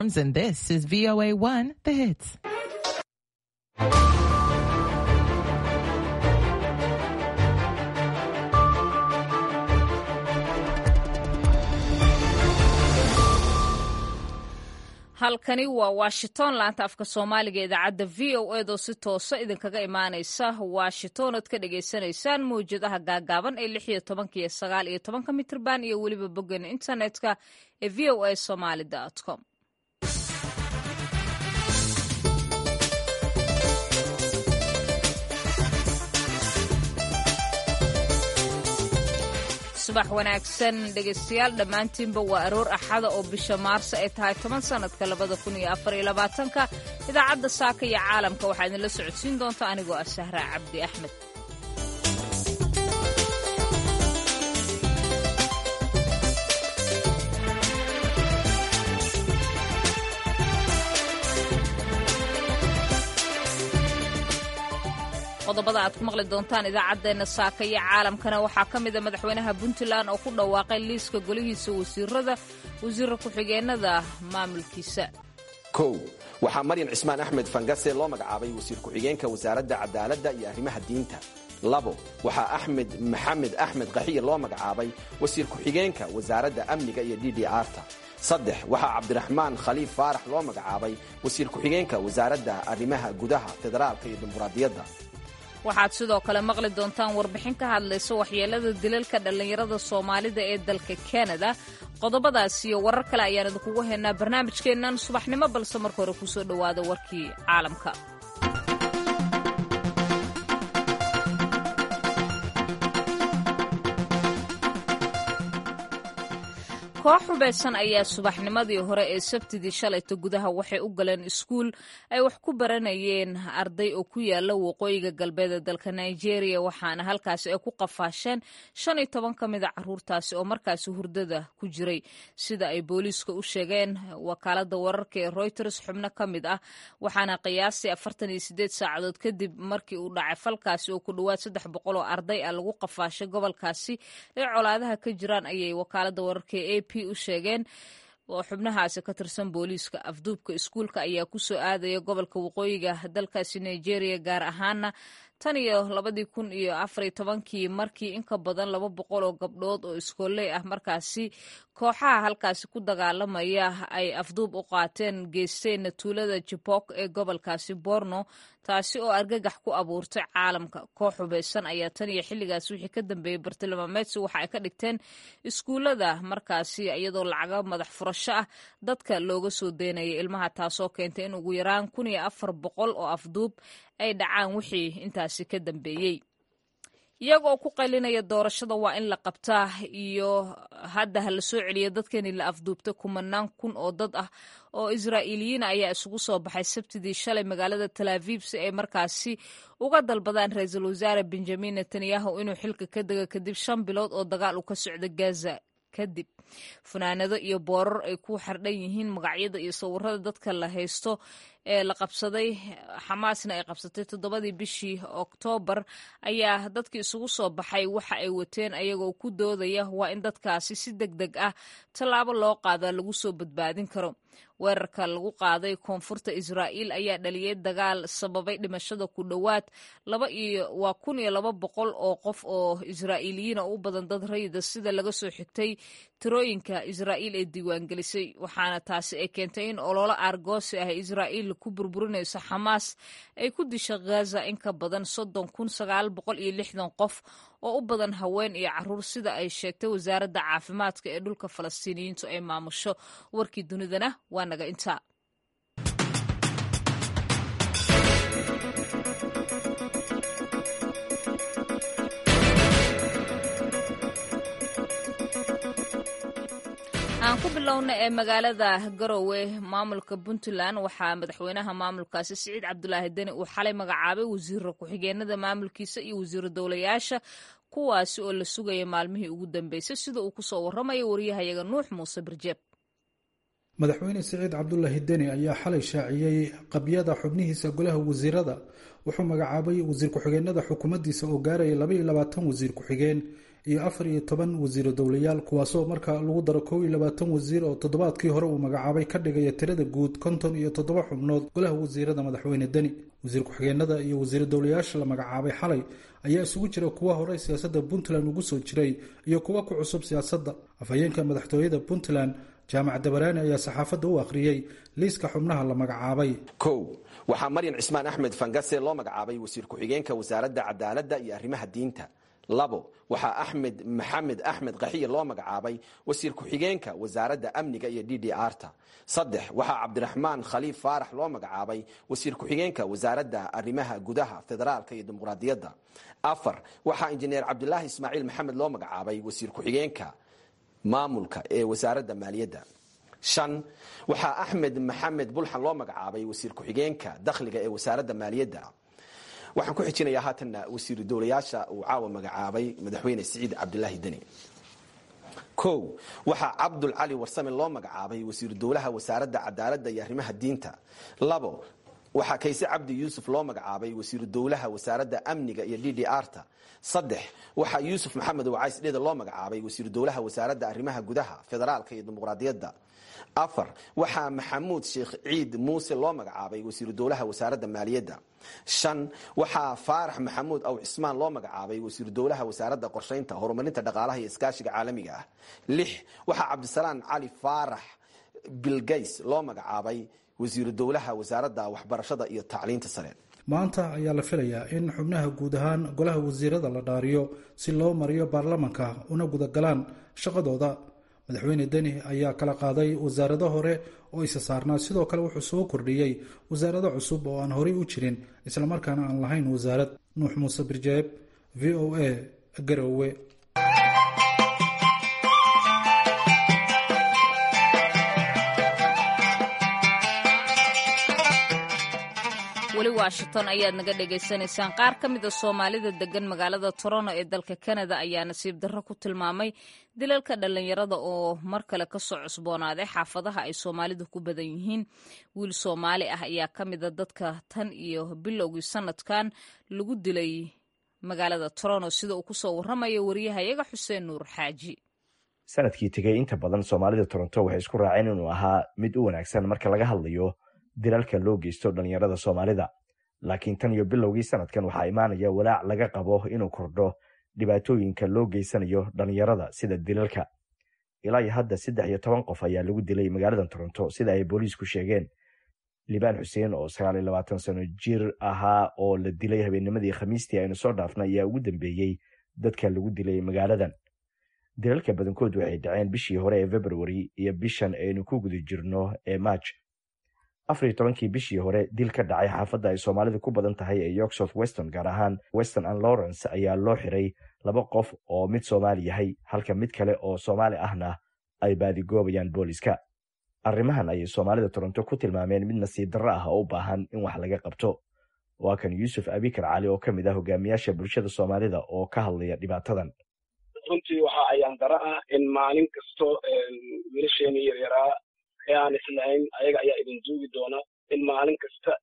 And this is VOA 1, the hits. halkani waa washington laanta afka soomaaliga idaacadda v o eedoo si toosa idinkaga imaanaysa washington oad ka dhagaysanaysaan mawjadaha gaagaaban ee lix iyo tobanka iyo sagaal iyo tobanka mitrban iyo weliba boggan internetka ee v o a somaly com subax wanaagsan dhegaystayaal dhammaantiinba waa aroor axada oo bisha maarso ay tahay toban sannadka labada kun iyo afar iyo labaatanka idaacadda saaka iyo caalamka waxaa idinla socodsiin doonta anigoo ah sahraa cabdi axmed qodobada aad ku maqli doontaan idaacaddeenna saaka iyo caalamkana waxaa ka mida madaxweynaha puntland oo ku dhawaaqay liiska golihiisa wasiirada wasiira ku-xigeenada maamulkiisa kow waxaa maryam cismaan axmed fangase loo magacaabay wasiir ku-xigeenka wasaaradda cadaaladda iyo arrimaha diinta labo waxaa axmed maxamed axmed kaxiye loo magacaabay wasiir ku-xigeenka wasaaradda amniga iyo d d arta saddex waxaa cabdiraxmaan khaliif faarax loo magacaabay wasiir ku-xigeenka wasaaradda arrimaha gudaha federaalka iyo dimuqraadiyadda waxaad sidoo kale maqli doontaan warbixin ka hadlaysa waxyeelada dilalka dhallinyarada soomaalida ee dalka kanada qodobadaas iyo warar kale ayaan idinkugu haynaa barnaamijkeennan subaxnimo balse marka hore kusoo dhowaada warkii caalamka koox hubaysan ayaa subaxnimadii hore ee sabtidii shalayta gudaha waxay u galeen iskuul ay wax ku baranayeen arday oo ku yaala waqooyiga galbeed ee dalka nigeria waxaana halkaasi ay ku qafaasheen shan iyo toban ka mida caruurtaasi oo markaasi hurdada ku jiray sida ay booliiska u sheegeen wakaalada wararka ee reuters xubno ka mid ah waxaana qiyaastii afartan iyo sideed saacadood kadib markii uu dhacay falkaasi oo ku dhowaad saddex boqol oo arday ah lagu qafaashay gobolkaasi ee colaadaha ka jiraan ayay wakaalada wararka ee a u sheegeen oo xubnahaasi ka tirsan booliiska afduubka iskuulka ayaa ku soo aadaya gobolka waqooyiga dalkaasi nigeria gaar ahaana tan iyo labadii kun iyo afariyo tobankii markii in ka badan laba boqol oo gabdhood oo iskooley ah markaasi kooxaha halkaasi ku dagaalamaya ay afduub u qaateen geysteenna tuulada jibok ee gobolkaasi borno taasi oo argagax ku abuurtay caalamka koox hubaysan ayaa tan iyo xilligaas wixii ka dambeeyey bartilmaameedsi waxa ay ka dhigteen iskuullada markaasi iyadoo lacaga madax furasho ah dadka looga soo deynaya ilmaha taasoo keentay in ugu yaraan kun iyo afar boqol oo afduub ay dhacaan wixii intaasi ka dambeeyey iyagoo ku qaylinaya doorashada waa in la qabtaa iyo hadda ha la soo celiya dadkani la afduubtay kumanaan kun oo dad ah oo israa'iiliyiin ayaa isugu soo baxay sabtidii shalay magaalada talaaviib si ay markaasi uga dalbadaan ra-iisul wasaare benjamin netanyahu inuu xilka ka dego kadib shan bilood oo dagaal u ka socda gaza kadib funaanado iyo boorar ay ku xardhan yihiin magacyada iyo sawirada dadka la haysto ee la qabsaday xamaasna ay qabsatay toddobadii bishii oktoobar ayaa dadkii isugu soo baxay waxa ay wateen ayagoo ku doodaya waa in dadkaasi si deg deg ah tallaabo loo qaadaa lagu soo badbaadin karo weerarka lagu qaaday koonfurta israa'iil ayaa dhaliyay dagaal sababay dhimashada ku dhowaad laba iyo waa kun iyo laba boqol oo qof oo israa'iiliyiina u badan dad rayida sida laga soo xigtay tirooyinka israa'iil ee diiwaangelisay waxaana taasi ay keentay in ololo aargoosi ah israa'iil ku burburinayso xamaas ay ku disha ghaza in ka badan soddon kun sagaal boqol iyo lixdan qof oo u badan haween iyo caruur sida ay sheegtay wasaaradda caafimaadka ee dhulka falastiiniyiintu ay maamusho warkii dunidana waa naga intaa aan ku bilowna ee magaalada garowe maamulka puntland waxaa madaxweynaha maamulkaasi siciid cabdulaahi deni uu xalay magacaabay wasiira ku-xigeenada maamulkiisa iyo wasiiro dowlayaasha kuwaasi oo la sugaya maalmihii ugu dambeysay sida uu kusoo waramayo waryahayaga nuux muuse birjeeb madaxweyne siciid cabdulaahi deni ayaa xalay shaaciyey qabyada xubnihiisa golaha wasiirada wuxuu magacaabay wasiir ku-xigeenada xukuumaddiisa oo gaaraya labaiyo labaatan wasiir ku-xigeen iyo afar iyo toban wasiiro dowlayaal kuwaasoo marka lagu daro kow iyo labaatan wasiir oo toddobaadkii hore uu magacaabay ka dhigaya tirada guud konton iyo toddoba xubnood golaha wasiirada madaxweyne deni wasiir ku-xigeenada iyo wasiiro dowlayaasha la magacaabay xalay ayaa isugu jira kuwa horey siyaasadda puntland ugu soo jiray iyo kuwa ku cusub siyaasadda afhayeenka madaxtooyada puntland jaamac dabaraani ayaa saxaafadda u akhriyey liiska xubnaha la magacaabay kow waxaa maryan cismaan axmed fangase loo magacaabay wasiir ku-xigeenka wasaaradda cadaaladda iyo arrimaha diinta labo waxaa axmed maxamed axmed kaxiye loo magacaabay wasiir ku-xigeenka wasaaradda amniga iyo d d r ta saddex waxaa cabdiraxmaan khaliif faarax loo magacaabay wasiir ku-xigeenka wasaaradda arrimaha gudaha federaalka iyo dimuqraadiyadda afar waxaa injineer cabdilaahi ismaaciil maxamed loo magacaabay wasiir ku-xigeenka maamulka ee wasaaradda maaliyadda shan waxaa axmed maxamed bulxan loo magacaabay wasiir ku-xigeenka dakhliga ee wasaaradda maaliyadda waxaan ku xijinayaa haatanna wasiiru dowlayaasha uu caawa magacaabay madaxweyne siciid cabdilaahi deni kow waxaa cabdul cali warsame loo magacaabay wasiiru dowlaha wasaaradda cadaaladda iyo arrimaha diinta labo waxaa kayse cabdi yuusuf loo magacaabay wasiiru dowlaha wasaaradda amniga iyo d d r ta saddex waxaa yuusuf maxamed wacays dheda loo magacaabay wasiiru dowlaha wasaaradda arrimaha gudaha federaalka iyo dimuqraadiyadda afar waxaa maxamuud sheekh ciid muuse loo magacaabay wasiiru dowlaha wasaaradda maaliyadda shan waxaa faarax maxamuud aw cismaan loo magacaabay wasiiru dowlaha wasaaradda qorshaynta horumarinta dhaqaalaha iyo iskaashiga caalamiga ah lix waxaa cabdisalaan cali faarax bilgays loo magacaabay wasiiru dowlaha wasaaradda waxbarashada iyo tacliinta sare maanta ayaa la filayaa in xubnaha guud ahaan golaha wasiirada la dhaariyo si loo mariyo baarlamanka una gudagalaan shaqadooda madaxweyne deni ayaa kala qaaday wasaarado hore oo isa saarnaa sidoo kale wuxuu soo kordhiyey wasaarado cusub oo aan horey u jirin islamarkaana aan lahayn wasaarad nuux muuse birjeeb v o a garowe weli washington ayaad naga dhagaysanaysaan qaar ka mid a soomaalida degan magaalada toronto ee dalka canada ayaa nasiib darro ku tilmaamay dilalka dhallinyarada oo mar kale kasoo cusboonaaday xaafadaha ay soomaalidu ku badan yihiin wiil soomaali ah ayaa ka mida dadka tan iyo bilowgii sanadkan lagu dilay magaalada toronto sida uu kusoo waramayo wariyahayaga xuseen nuur xaaji sanadkii tegey inta badan soomaalida toronto waxay isku raaceen inuu ahaa mid u wanaagsan marka laga hadlayo dilalka loo geysto dhallinyarada soomaalida laakiin tan iyo bilowgii sanadkan waxaa imaanaya walaac laga qabo inuu kordho dhibaatooyinka loo geysanayo dhallinyarada sida dilalka ilaa iyo hadda saddex iyo toban qof ayaa lagu dilay magaalada toronto sida ay booliisku sheegeen libaan xuseen oo sagaal iyo labaatan sano jir ahaa oo la dilay habeennimadii khamiistii aynu soo dhaafnay ayaa ugu dambeeyey dadka lagu dilay magaaladan dilalka badankood waxay dhaceen bishii hore ee february iyo bishan aynu ku guda jirno ee march afar iyo tobankii bishii hore dil ka dhacay xaafadda ay soomaalidu ku badan tahay ee york south weston gaar ahaan weston and lawrence ayaa loo xiray laba qof oo mid soomaali yahay halka mid kale oo soomaali ahna ay baadigoobayaan booliska arrimahan ayay soomaalida toronto ku tilmaameen mid nasiib darro ah oo u baahan in wax laga qabto waa kan yuusuf abikar cali oo ka mid ah hogaamiyaasha bulshada soomaalida oo ka hadlaya dhibaatadan runtii waxa ayaan daro ah in maalin kasto wiilasheeni yaryaraa ee aan islahayn ayaga ayaa idin duugi doona in maalin kasta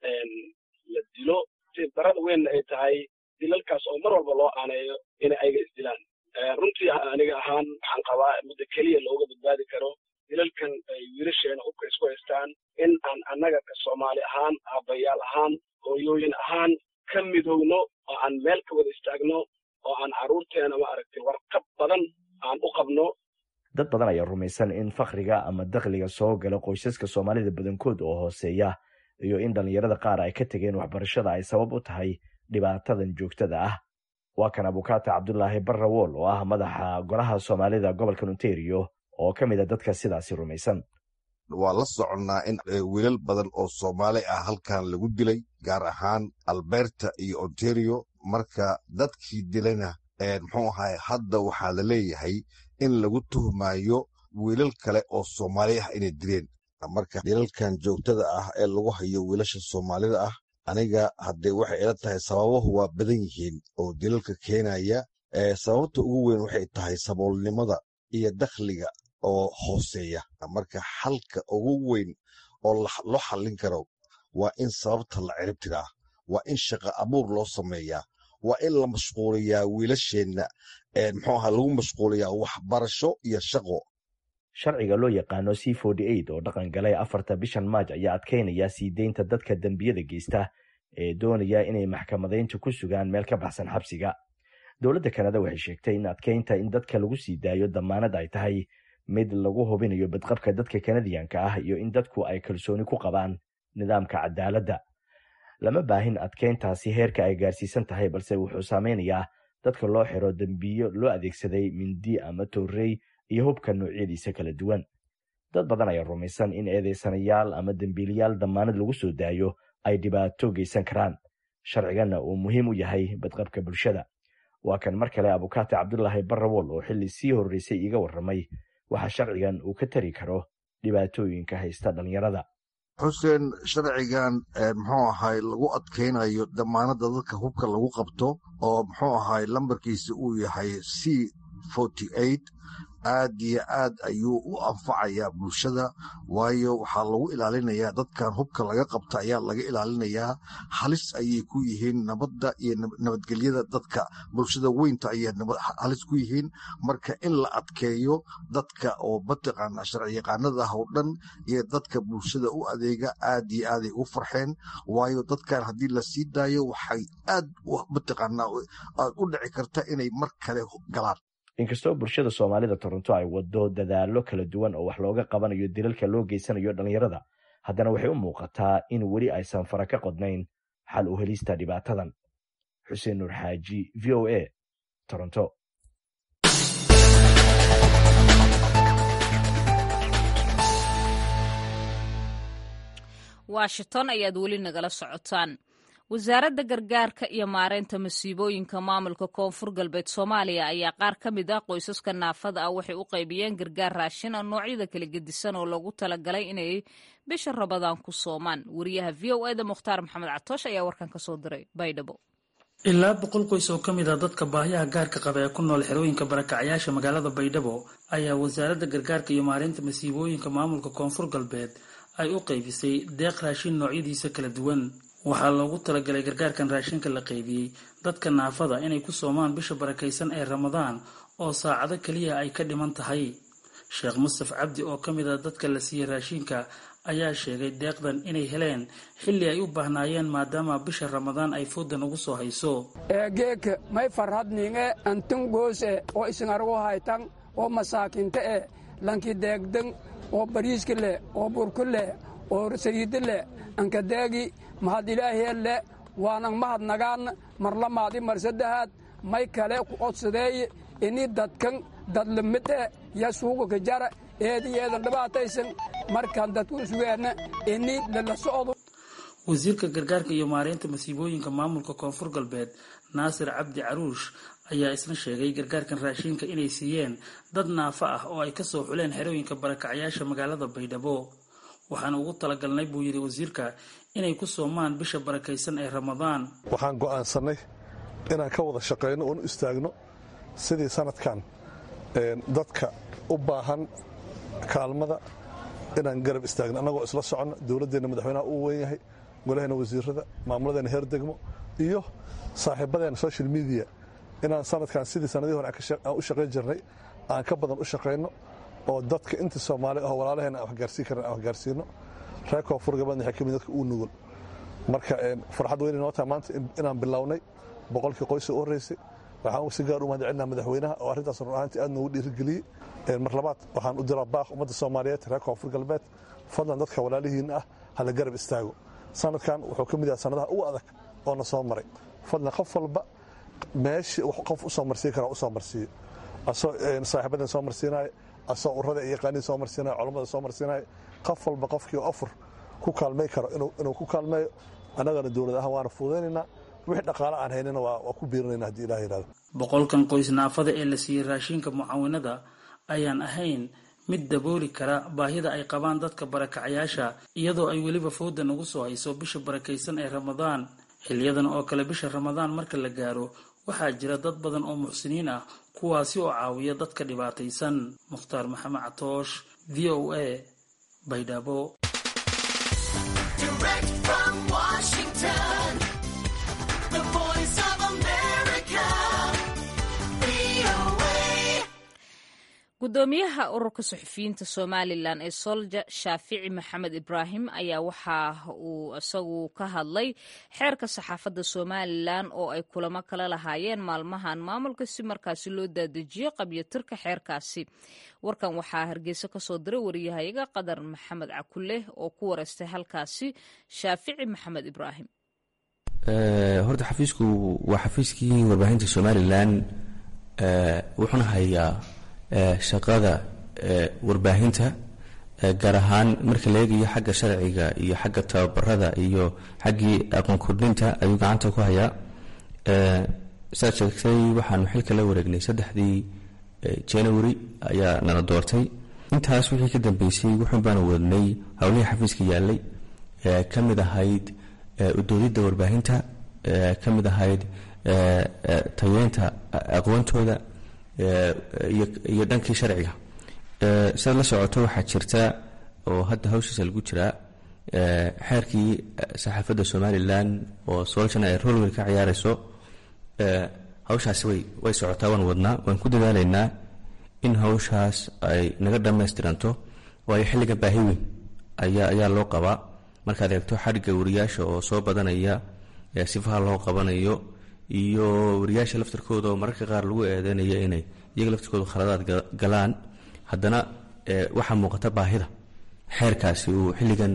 la dilo si darada weynna ay tahay dilalkaas oo mar walba loo aaneeyo inay ayaga isdilaan runtii aniga ahaan waxaan qabaa midda keliya looga badbaadi karo dilalkan ay wiilasheena hubka isku haystaan in aan annaga ka soomaali ahaan aabbayaal ahaan hooyooyin ahaan ka midowno oo aan meel ka wada istaagno oo aan carruurteena ma aragtay warqab badan aan u qabno dad badan ayaa rumaysan in fakhriga ama dakhliga soo gala qoysaska soomaalida badankood oo hooseeya iyo in dhallinyarada qaar ay ka tegeen waxbarashada ay sabab u tahay dhibaatadan joogtada ah waa kan abukaata cabdulaahi barrawool oo ah madaxa golaha soomaalida gobolka ontario oo ka mid a dadka sidaasi rumaysan waa la soconnaa in wiilal badan oo soomaali ah halkan lagu dilay gaar ahaan alberta iyo ontario marka dadkii dilayna muxuu ahay hadda waxaa la leeyahay in lagu tuhmayo wiilal kale oo soomaali ah inay dileen marka dilalkan joogtada ah ee lagu hayo wiilasha soomaalida ah aniga haddee waxay ila tahay sababahu waa badan yihiin oo dilalka keenaya sababta ugu weyn waxay tahay saboolnimada iyo dakhliga oo hooseeya marka xalka ugu weyn oo loo xallin karo waa in sababta la cirib tiraa waa in shaqa abuur loo sameeyaa waa in la mashquuliyaa wiilasheenna muxuu ahaa lagu mashquuliyaa waxbarasho iyo shaqo sharciga loo yaqaano c oo dhaqan galay afarta bishan maaj ayaa adkaynaya sii deynta dadka dembiyada geysta ee doonaya inay maxkamadaynta ku sugaan meel ka baxsan xabsiga dowladda kanada waxay sheegtay in adkaynta in dadka lagu sii daayo damaanad ay tahay mid lagu hubinayo badqabka dadka kanadiyanka ah iyo in dadku ay kalsooni ku qabaan nidaamka cadaaladda lama baahin adkayntaasi heerka ay gaarsiisan tahay balse wuxuu saameynayaa dadka loo xiro dembiyo loo adeegsaday mindi ama toorrey iyo hubka noocyadiisa kala duwan dad badan ayaa rumaysan in eedeysanayaal ama dembiilayaal damaanad lagu soo daayo ay dhibaato geysan karaan sharciganna uu muhiim u yahay badqabka bulshada waa kan mar kale abukaati cabdulaahi barrawol oo xilli sii horreysay iiga warramay waxa sharcigan uu ka tari karo dhibaatooyinka haysta dhallinyarada xuseen sharcigan muxuu ahay lagu adkaynayo damaanadda dadka hubka lagu qabto oo muxuu ahay lambarkiisa uu yahay c aad iyo aad ayuu u anfacayaa bulshada waayo waxaa lagu ilaalinayaa dadkan hubka laga qabta ayaa laga ilaalinayaa halis ayay ku yihiin nabadda iyo nabadgelyada dadka bulshada weynta ayay halis ku yihiin marka in la adkeeyo dadka oo mataqaana sharciyaqaanada ah oo dhan iyo dadka bulshada u adeega aad iyo aaday u farxeen waayo dadkan haddii la sii daayo waxay aad mataqaana u dhici karta inay mar kale galaan inkastoo bulshada soomaalida toronto ay wado dadaallo kala duwan oo wax looga qabanayo dilalka loo geysanayo dhallinyarada haddana waxay u muuqataa in weli aysan fara ka qodnayn xal u helista dhibaatadan xuseen nuur xaaji v o a toronto washington ayaad weli nagala socotaan wasaaradda gargaarka iyo maareynta masiibooyinka maamulka koonfur galbeed soomaaliya ayaa qaar ka mid ah qoysaska naafada ah waxay u qaybiyeen gargaar raashin a noocyada kala gedisan oo loogu talagalay inay bisha rabadaan ku soomaan wariyaha v o eda mukhtaar maxamed catoosh ayaa warkan ka soo diray baydhabo ilaa boqol qoys oo ka mid ah dadka baahiyaha gaarka qaba ee ku nool xerooyinka barakacyaasha magaalada baydhabo ayaa wasaaradda gargaarka iyo maareynta masiibooyinka maamulka koonfur galbeed ay u qaybisay deeq raashin noocyadiisa kala duwan waxaa loogu talagalay gargaarkan raashinka la qaybiyey dadka naafada inay ku soomaan bisha barakaysan ee ramadaan oo saacado keliya ay ka dhiman tahay sheekh mustaf cabdi oo ka mid ah dadka la siiyey raashinka ayaa sheegay deeqdan inay heleen xilli ay u baahnaayeen maadaama bisha ramadaan ay foodan ugu soo hayso geeka may farhadninge antun goose oo isinargu haytan oo masaakinta e lanki deegdan oo bariiska leh oo burku leh oo saliida leh ankadeegi mahad ilaahiyelle waanan mahad nagaan marlamaadi marsaddahaad may kale ku odsadeeye ini dadkan dadlamide ya suuga ka jara eedi eedan dhibaataysan markaan dadku sugeenna ini lala socdo wasiirka gargaarka iyo maareynta masiibooyinka maamulka koonfur galbeed naasir cabdi caruush ayaa isna sheegay gargaarkan raashinka inay siiyeen dad naafa ah oo ay kasoo xuleen xerooyinka barakacyaasha magaalada baydhabo waxaan ugu talagalnay buu yidhi wasiirka inay ku soomaan bisha barakaysan ee ramadaan waxaan go'aansannay inaan ka wada shaqayno oon u istaagno sidii sanadkan dadka u baahan kaalmada inaan garab istaagno annagoo isla soconno dowladdeenna madaxweynaha uu weyn yahay golaheena wasiirada maamuladeena heer degmo iyo saaxiibadeena social media inaan sanadkan sidii sanadii hore aan u shaqayn jirnay aan ka badan u shaqayno oo dadka inta soomaali ah walaalaheena aan waxgaarsiin karan aan waxgaarsiino reer koonfur gabeedna waxay ka mid dadka uu nugul marka farxad weyn inoo tahay maanta inaan bilownay boqolkii qoysa u horreysay waxaan si gaar u mahadcelinaa madaxweynaha oo arrintaas run ahaantii aad noogu dhiirigeliyey mar labaad waxaan u diraa baaq ummadda soomaaliyeed reer koonfur galbeed fadlan dadka walaalihiinna ah hala garab istaago sanadkan wuxuu ka mid yahay sanadaha ugu adag oo na soo maray fadlan qof walba meeshii qof u soo marsiin karaa u soo marsiiyo asoo saaxiibadan soo marsiinaayo asoo urada iyo yaqaaniin soo marsiinayo culammada soo marsiinayo qof walba qofkii ofur ku kaalmay karo inuu ku kaalmeeyo annagana dowlad ahaan waana fududaynaynaa wixii dhaqaale aan haynana waa ku biirinayna haddii ilaah yidhahdo boqolkan qoys naafada ee la siiyey raashinka mucaawinada ayaan ahayn mid dabooli kara baahida ay qabaan dadka barakacyaasha iyadoo ay weliba foodan ugu soo hayso bisha barakaysan ee ramadaan xiliyadan oo kale bisha ramadaan marka la gaaro waxaa jira dad badan oo muxsiniin ah kuwaasi oo caawiya dadka dhibaataysan mukhtaar maxamed catoosh v o a baydhabo Direct from Washington, the voice of America. gudoomiyaha ururka suxufiyiinta somalilan ee solja shaafici maxamed ibraahim ayaa waxa uu isagu ka hadlay xeerka saxaafadda somalilan oo ay kulamo kala lahaayeen maalmahan maamulka si markaasi loo daadejiyo qabyatirka xeerkaasi warkan waxaa hargeysa kasoo diray wariyahayaga qadar maxamed cakule oo ku wareystay halkaasi shaafici maxamed ibraahim horta xafiisku waa xafiiskii warbaahinta somalilan wuxuuna hayaa shaqada warbaahinta gaar ahaan marka la eegayo xagga sharciga iyo xagga tababarada iyo xaggii aqoon kordhinta ayuu gacanta ku hayaa saad sheegtay waxaanu xilka la wareegnay saddexdii january ayaa nala doortay intaas wixii ka dambeysay wuxuun baanu wadnay howlihii xafiiska yaalay ka mid ahayd udoodidda warbaahinta ka mid ahayd tayeynta aqoontooda iyo dhankii sharciga sidaad la socoto waxaa jirta oo hadda hawshiisa lagu jiraa xeerkii saxaafadda somalilan oo soolshana ay rolwel ka ciyaarayso hawshaasi way way socotaa waan wadnaa waan ku dadaalaynaa in hawshaas ay naga dhammaystiranto waayo xilliga baahi weyn ayaa ayaa loo qabaa markaad eegto xadhigga wariyaasha oo soo badanaya sifaha loo qabanayo iyo wariyaasha laftarkooda oo mararka qaar lagu eedeynaya inay iyaga laftarkooda khaladaad galaan haddana waxaa muuqata baahida xeerkaasi uu xilligan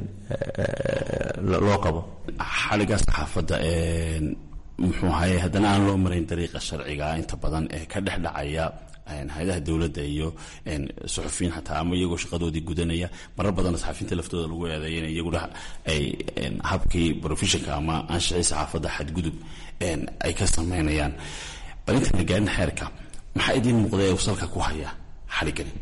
loo qabo xaliga saxaafadda muxuu ahaye haddana aan loo marayn dariiqa sharciga inta badan ee ka dhex dhacaya hay-adaha dowladda iyo suxufiyiin xataa ama iyagoo shaqadoodii gudanaya marar badanna saxafiyiinta laftooda lagu eedeeya in iyaguna ay habkii professionka ama aanshicii saxaafadda xadgudub ay ka sameynayaan bal intayna gaarin xeerka maxaa idiin muuqda ee salka ku haya xadhiggani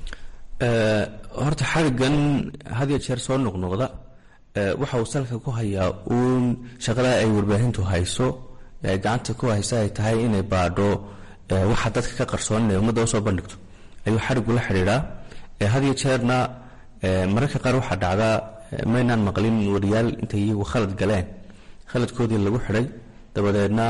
horta xadhiggan had ya jeer soo noqnoqda waxa uu salka ku hayaa uun shaqada ay warbaahintu hayso gacanta ku haysa ay tahay inay baadho waxa dadka ka qarsoon inay ummadda usoo bandhigto ayuu xadhiggu la xidhiidhaa had ya jeerna mararka qaar waxaa dhacdaa maynaan maqlin wariyaal intay iyagu khalad galeen khaladkoodii lagu xidhay dabadeedna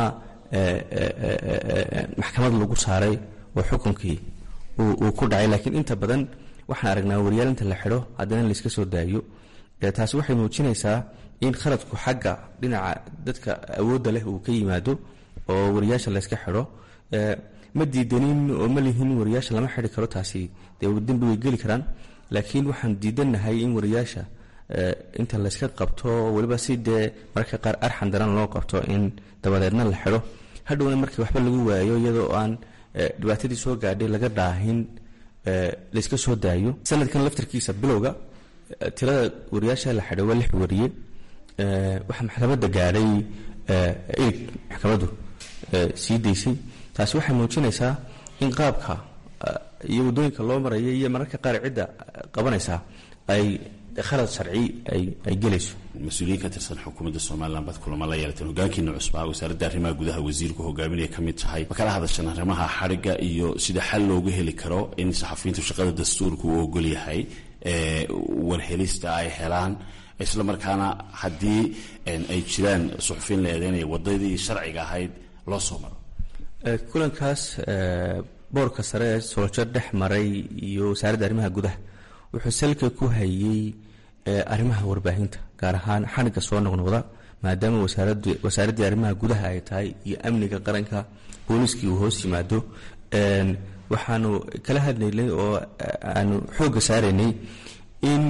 maxkamad lagu saaray oo xukunkii uu ku dhacay laakiin inta badan waxaan aragnaa wariyaal inta la xidho haddana layska soo daayo taasi waxay muujinaysaa in khaladku xagga dhinaca dadka awoodda leh uu ka yimaado oo wariyaasha layska xidho ma diidanin oo ma lihin wariyaasha lama xidhi karo taasi dee dembi way geli karaan laakiin waxaan diidannahay in wariyaasha inta layska qabto weliba si dee mararka qaar arxan daran loo qabto in dabadeedna la xidho hadhowna markii waxba lagu waayo iyadoo aan dhibaatadii soo gaadhay laga dhaahin layska soo daayo sanadkan laftarkiisa bilowga tirada wariyaasha la xidhay waa lix wariye waxaa maxkamadda gaadhay ilig maxkamaddu sii daysay taasi waxay muujinaysaa in qaabka iyo waddooyinka loo maraya iyo mararka qaar cidda qabanaysaa ay khalad sharci ay gelayso mas-uuliyiin ka tirsan xukuumadda somalilan baad kulamo la yeelateen hogaankiina cusbaa wasaaradda arrimaha gudaha wasiirku hogaaminaya ka mid tahay ma kala hadashan arrimaha xadhigga iyo sida xal looga heli karo in saxafiyiintu shaqada dastuurka uu ogol yahay warhelista ay helaan isla markaana haddii ay jiraan suxufiyiin la eedeynaya waddadii sharciga ahayd loo soo maro kulankaas boorka sare ee sooljo dhex maray iyo wasaaradda arrimaha gudaha wuxuu salka ku hayey arrimaha warbaahinta gaar ahaan xadhigga soo noqnoqda maadaama wasaaraddii arrimaha gudaha ay tahay iyo amniga qaranka booliiskii uu hoos yimaado waxaanu kala hadlaynay oo aanu xoogga saaraynay in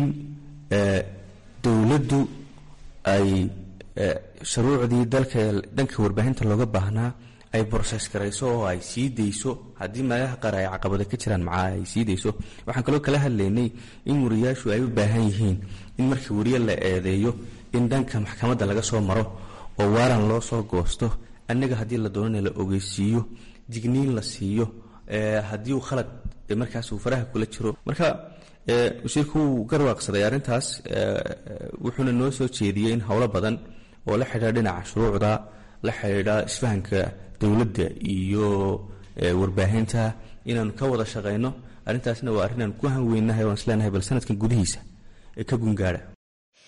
dowladdu ay shuruucdii dalka dhanka warbaahinta looga baahnaa ay broses garayso oo ay sii dayso haddii meelaha qaar ay caqabado ka jiraan macaa ay sii dayso waxaan kaloo kala hadlaynay in wariyaashu ay u baahan yihiin in markii wariye la eedeeyo in dhanka maxkamadda laga soo maro oo waaran loo soo goosto annaga haddii la doonana la ogeysiiyo digniin la siiyo haddii uu khalad markaas uu faraha kula jiro marka wasiirku wuu garwaaqsaday arrintaas wuxuuna noo soo jeediyey in howlo badan oo la xidhiidha dhinaca shuruucda la xidhiidha isfahanka dowladda iyo warbaahinta inaanu ka wada shaqayno arrintaasna waa arrin aan ku hanweynahay waan isleenahay bal sanadkan gudihiisa ee ka gungaadha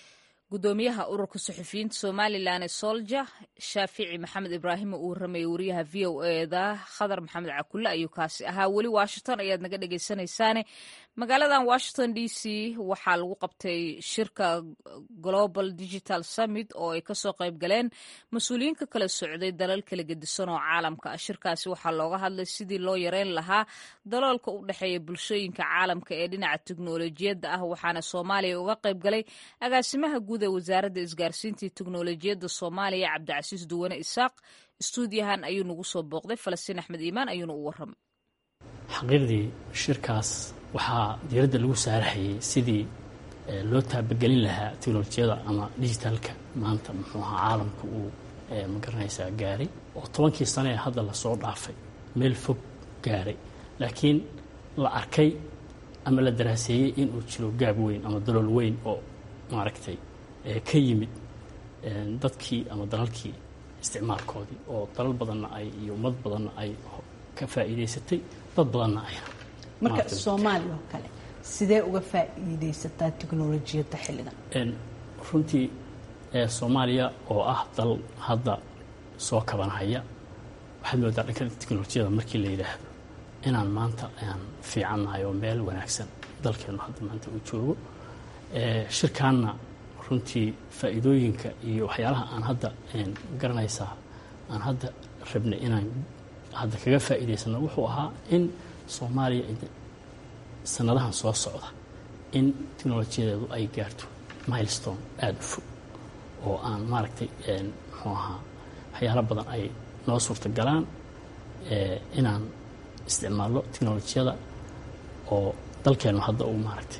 gudoomiyaha ururka suxufiyiinta somalilan ee solja shaafici maxamed ibraahim uu waramayay wariyaha v o eda khadar maxamed cakulle ayuu kaasi ahaa weli washington ayaad naga dhegeysanaysaane magaaladan washington d c waxaa lagu qabtay shirka global digital summit oo ay kasoo qayb galeen mas-uuliyiin ka kala socday dalal kala gedisan oo caalamka ah shirkaasi waxaa looga hadlay sidii loo yareyn lahaa daloolka u dhexeeya bulshooyinka caalamka ee dhinaca teknolojiyadda ah waxaana soomaaliya uga qayb galay agaasimaha guud ee wasaaradda isgaarsiinta iyo teknolojiyadda soomaaliya cabdicasiis duwane isaaq istuudiyahan ayuu nagu soo booqday falastiin axmed iimaan ayuuna u waramay xaqiiqdii shirkaas waxaa diiradda lagu saarahayay sidii loo taabagelin lahaa teknolojiyada ama digitalka maanta muxuu ahaa caalamka uu magaranaysaa gaaray oo tobankii sane ee hadda lasoo dhaafay meel fog gaaray laakiin la arkay ama la daraaseeyey inuu jiro gaab weyn ama dalool weyn oo maaragtay ka yimid dadkii ama dalalkii isticmaalkoodii oo dalal badanna ay iyo ummad badanna ay ka faa'iidaysatay dad badanna ay marka soomaaliya oo kale sidee uga faa'iidaysataa teknolojiyadda xilligan runtii soomaaliya oo ah dal hadda soo kabanhaya waxaad moodaa dhanka teknolojiyada markii la yidhaahdo inaan maanta aan fiicannahay oo meel wanaagsan dalkeennu hadda maanta uu joogo shirkaanna runtii faa'iidooyinka iyo waxyaalaha aan hadda garanaysaa aan hadda rabnay inaan hadda kaga faa'iidaysano wuxuu ahaa in soomaaliya sanadahan soo socda in teknolojiyadeedu ay gaarto milestone aada u fog oo aan maaragtay muxuu ahaa waxyaalo badan ay noo suurta galaan inaan isticmaalno teknolojiyada oo dalkeennu hadda uu maaragtay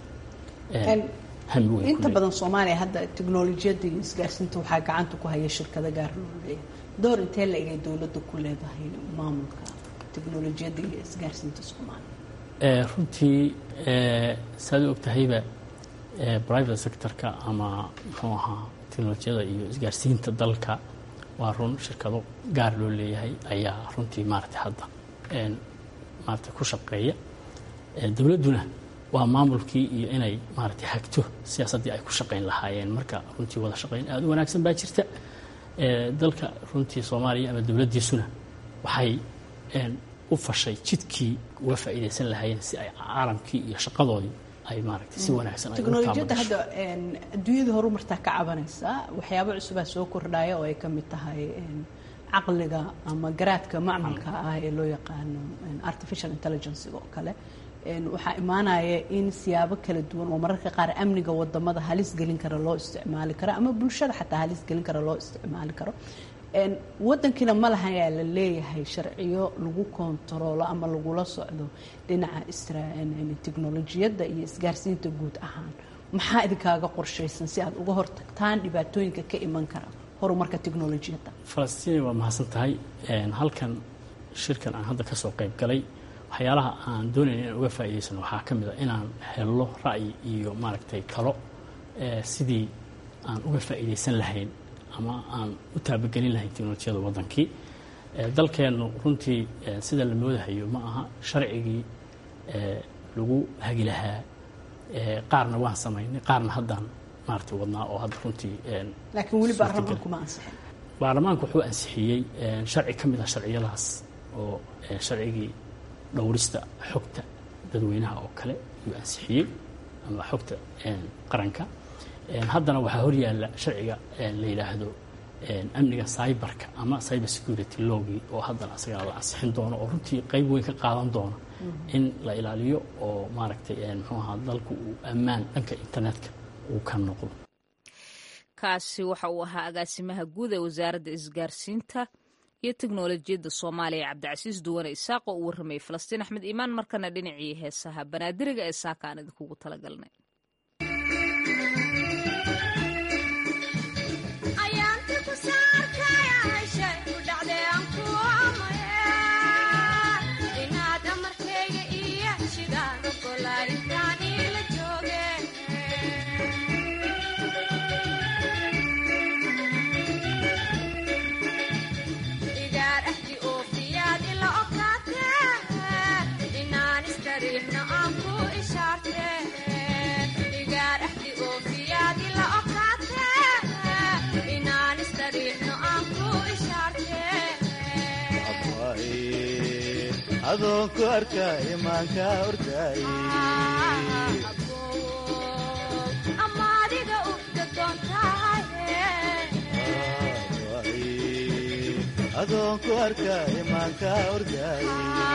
hami weyn inta badan soomaaliya hadda teknolojiyadda iyo isgaarsiinta waxaa gacanta ku haya shirkado gaar loo leeyahay door intee la egay dowladda ku leedahay maamulka teknolojiyadda iyo isgaarsiinta soomaaliya runtii saad u ogtahayba private sectorka ama muxuu ahaa teknolojiyada iyo isgaarsiinta dalka waa run shirkado gaar loo leeyahay ayaa runtii maaragtay hadda maaragtay ku shaqeeya dowladduna waa maamulkii iyo inay maaragtay hagto siyaasaddii ay ku shaqayn lahaayeen marka runtii wada shaqayn aada u wanaagsan baa jirta dalka runtii soomaaliya ama dowladdiisuna waxay u fashay jidkii uga faa'iidaysan lahaayeen si ay caalamkii iyo shaqadoodii ay maaragtay si wanaagsan ay teknolojiyadda hadda adduunyada horumartaa ka cabanaysaa waxyaabo cusubaa soo kordhaya oo ay ka mid tahay caqliga ama garaadka macmalka ah ee loo yaqaano artificial intelligence oo kale waxaa imaanaya in siyaabo kala duwan oo mararka qaar amniga wadamada halis gelin kara loo isticmaali karo ama bulshada xataa halis gelin kara loo isticmaali karo wadankiina ma laha ayaa la leeyahay sharciyo lagu kontaroolo ama lagula socdo dhinaca teknolojiyadda iyo isgaarsiinta guud ahaan maxaa idinkaaga qorshaysan si aad uga hortagtaan dhibaatooyinka ka iman kara horumarka teknolojiyadda falastiin waa mahadsan tahay halkan shirkan aan hadda kasoo qayb galay waxyaalaha aan doonayna inaan uga faa'iidaysano waxaa ka mid a inaan helno ra'yi iyo maaragtay talo sidii aan uga faa'iidaysan lahayn ama aan u taabagelin lahayn teknolojiyada waddankii dalkeennu runtii sida la moodahayo ma aha sharcigii lagu hagi lahaa qaarna waan samaynay qaarna haddaan maaragtay wadnaa oo hadda runtii laakiin weli baarlamaanku ma ansixin baarlamaanku wuxuu ansixiyey sharci ka mid ah sharciyadaas oo sharcigii dhowrista xogta dadweynaha oo kale ayuu ansixiyey ama xogta qaranka haddana waxaa horyaalla sharciga la yidhaahdo amniga cyberka ama cyber security logii oo haddana asagana la ansixin doono oo runtii qayb weyn ka qaadan doono in la ilaaliyo oo maaragtay muxuu ahaa dalku uu ammaan dhanka internetka uu ka noqdo kaasi waxa uu ahaa agaasimaha guud ee wasaaradda isgaarsiinta iyo teknolojiyadda soomaaliya cabdicasiis duwane isaaq oo uu warramayay falastiin axmed iimaan markana dhinacii heesaha banaadiriga ee saaka aan idinkugu talagalnay adoon ku arkaayo maanka ordaay adoon ku arkaayo maanka ordaay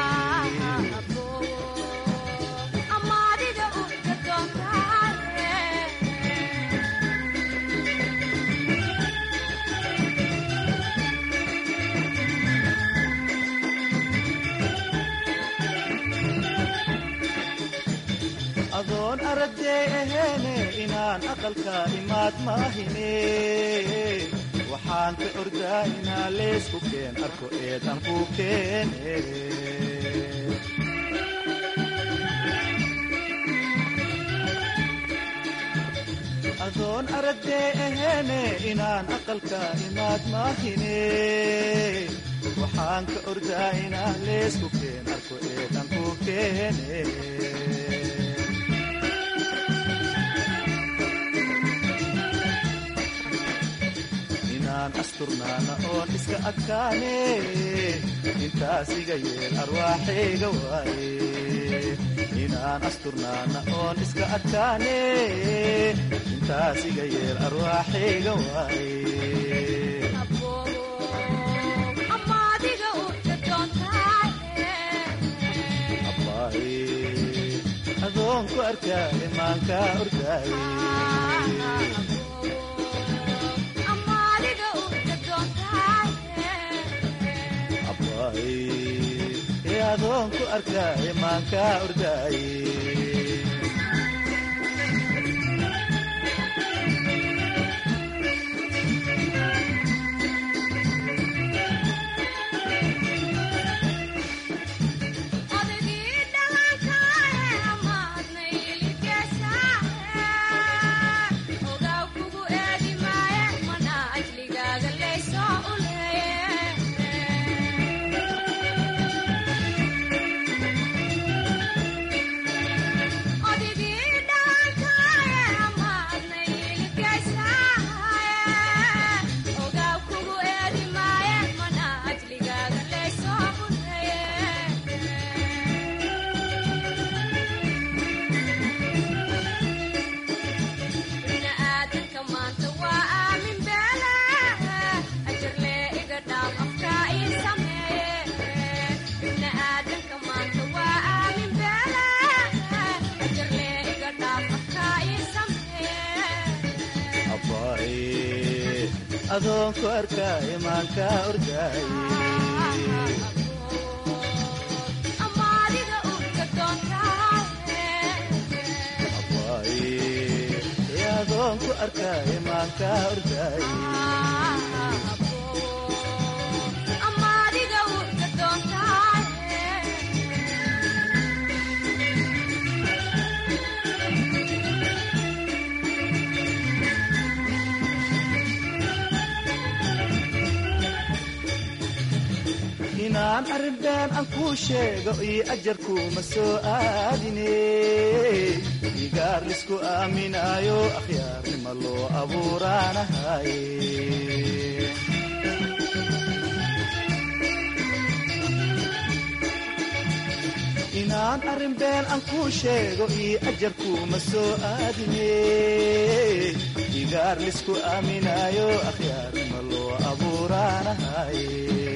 adoon aragday aheene inaan aqalka imaad maahine waxaan ka ordaa inaa leesku keen arko eedan ku keene adoon aragday aheene inaan aqalka imaad maahine waxaan ka ordaa inaa leesku keen arko eedan ku keene inaan asturnaana oon iska adkaane intaas iga yeel arwaaxayga waaye inaan asturnaana oon iska adkaane intaas iga yeel arwaaxayga waaye adoon ku arkaaye maanka ordaaye adoon ku arkaaye maanka ordaaye adoon ku arkaaye maanka ordaaye adoon ku arkaaye maanka ordaaye inaan arrinbeen aan kuu sheego io ajarkuuma soo aadine igaar lisku aaminaayo akhyaarnima loo abuuraanahaye inaan arrinbeen aan kuu sheego io ajarkuuma soo aadine igaar lisku aaminaayo akhyaarnima loo abuuraanahaye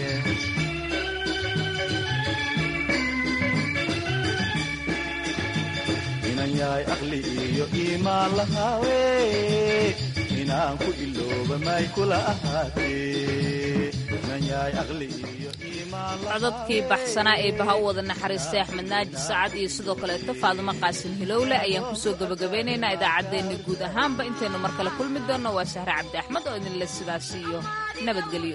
inan yahay aqli iyo iimaan lahaawe inaan ku ilooba may kula ahaatee inan yahay aqli iyo codadkii baxsanaa ee baha u wada naxariistay axmed naaji sacad iyo sidoo kaleeto faadumo qaasin hilowle ayaan kusoo gebagabeynaynaa idaacaddeenna guud ahaanba intaynu mar kale kulmi doonno waa sahre cabdi axmed oo idinle sidaas iyo nabadgelyo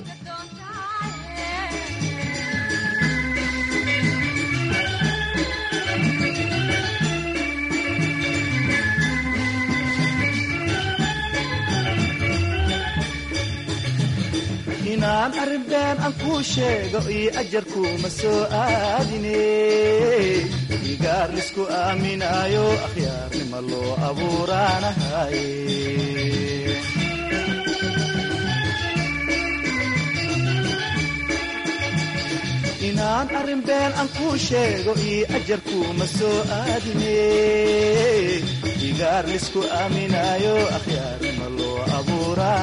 inaan arrinbeen aan kuu sheego io ajarkuuma soo aadine igaar lisku aaminaayo akhyaarnima loo abuuraanahaye inaan aan arrin been aan kuu sheego io ajarkuuma soo aadine igaar lisku aaminaayo akhyaarnima loo